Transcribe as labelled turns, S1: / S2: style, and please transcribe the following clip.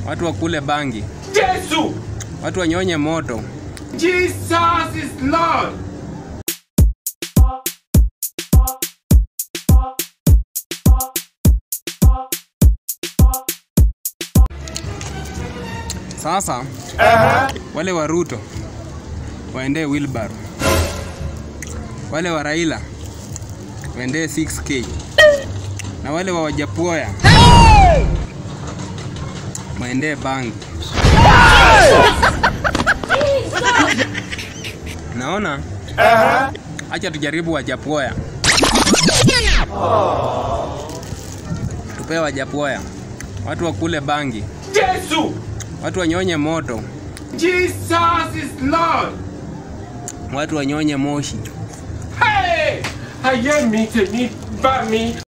S1: watu wakule bangi,
S2: Jesu!
S1: watu wanyonye moto,
S2: Jesus is Lord!
S1: Sasa wale wa Ruto waendee wheelbarrow, wale wa Raila waendee 6k na wale wa Wajapuoya waendee bangi. Naona acha tujaribu Wajapuoya, tupee Wajapuoya watu wakule bangi,
S2: Jesu!
S1: watu wanyonye moto,
S2: Jesus is Lord!
S1: watu wanyonye moshi.
S2: Hey! Aye mi te mi ba mi